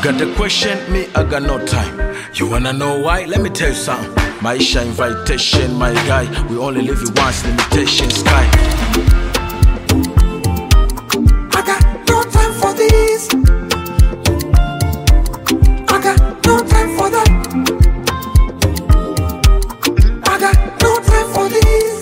got a question, me, I got no time. You wanna know why? Let me tell you something. Maisha invitation, my guy. We only live it once, limitation sky. I got no time for this. I got no time for that. I got no time for this.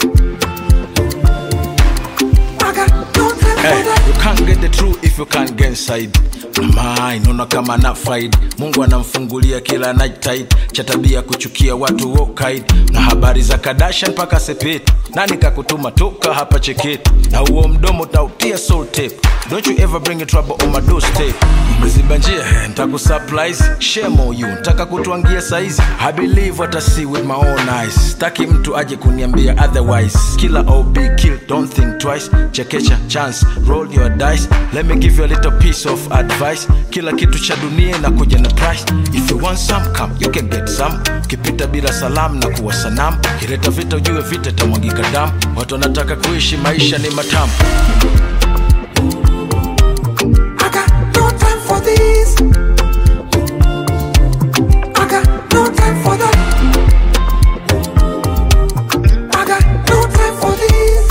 I got no time Hey, for that. you can't get the truth if you can't get inside. Mama, inaona kama na faid mungu anamfungulia kila night tide cha tabia kuchukia watu wokaid na habari za kadasha mpaka sepeti nani kakutuma toka hapa cheketi na huo mdomo tautia soul tape don't you ever bring a trouble on my doorstep umeziba njia eh, ntakusurprise shame on you ntaka kutwangia saizi i believe what i see with my own eyes staki mtu aje kuniambia otherwise kila ob kill don't think twice chekecha chance roll your dice let me give you a little piece of advice kila kitu cha dunia na kuja na price if you want some come you can get some ukipita bila salamu na kuwa sanamu kileta vita ujue vita itamwagika damu watu wanataka kuishi maisha ni matamu I got no time for this. I got no time for that. I got no time for this.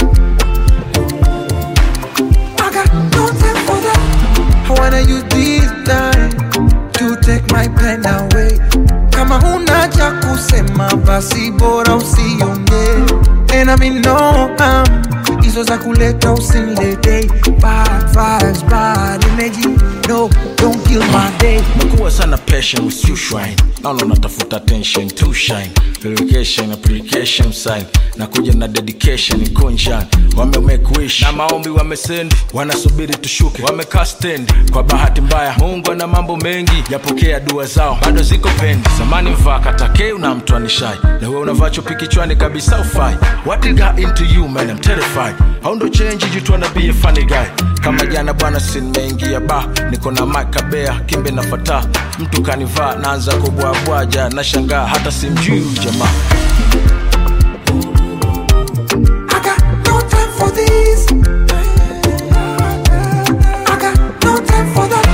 I got no time for that. I wanna use this time to take my pen away. Kama huna cha kusema basi bora usiongee. And I mean no harm hizo za kuleta usinilete bad vibes, bad energy. No, don't kill my day. nakuwa sana passion with you shrine naona unatafuta attention to shine verification application sign na kuja na dedication kunjan wame make wish na maombi wamesendi wanasubiri tushuke wamekaa stand kwa bahati mbaya mungu ana mambo mengi yapokea dua zao bado ziko pendi zamani mvaa katakeu na mtu anishai lewe unavaa chupi kichwani kabisa ufai what it got into you man I'm terrified how ndo change you tryna be a funny guy kama jana bwana sinmeingia ba niko na makabea kimbe na fata mtu kanivaa naanza kubwabwaja na shangaa hata simjui huyu jamaa I got no time for this. I got no time for that.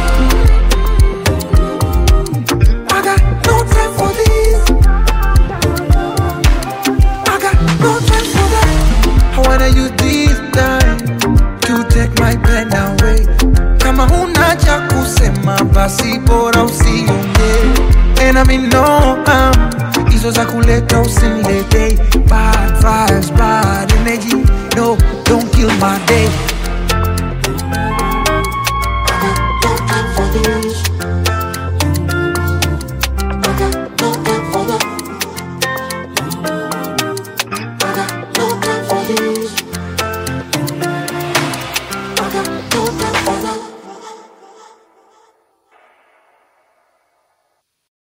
I got no time for this. I got no time for that. I wanna use this time to take my pen away. Kama huna cha kusema basi bora usiongee. And I mean no harm hizo za kuleta usini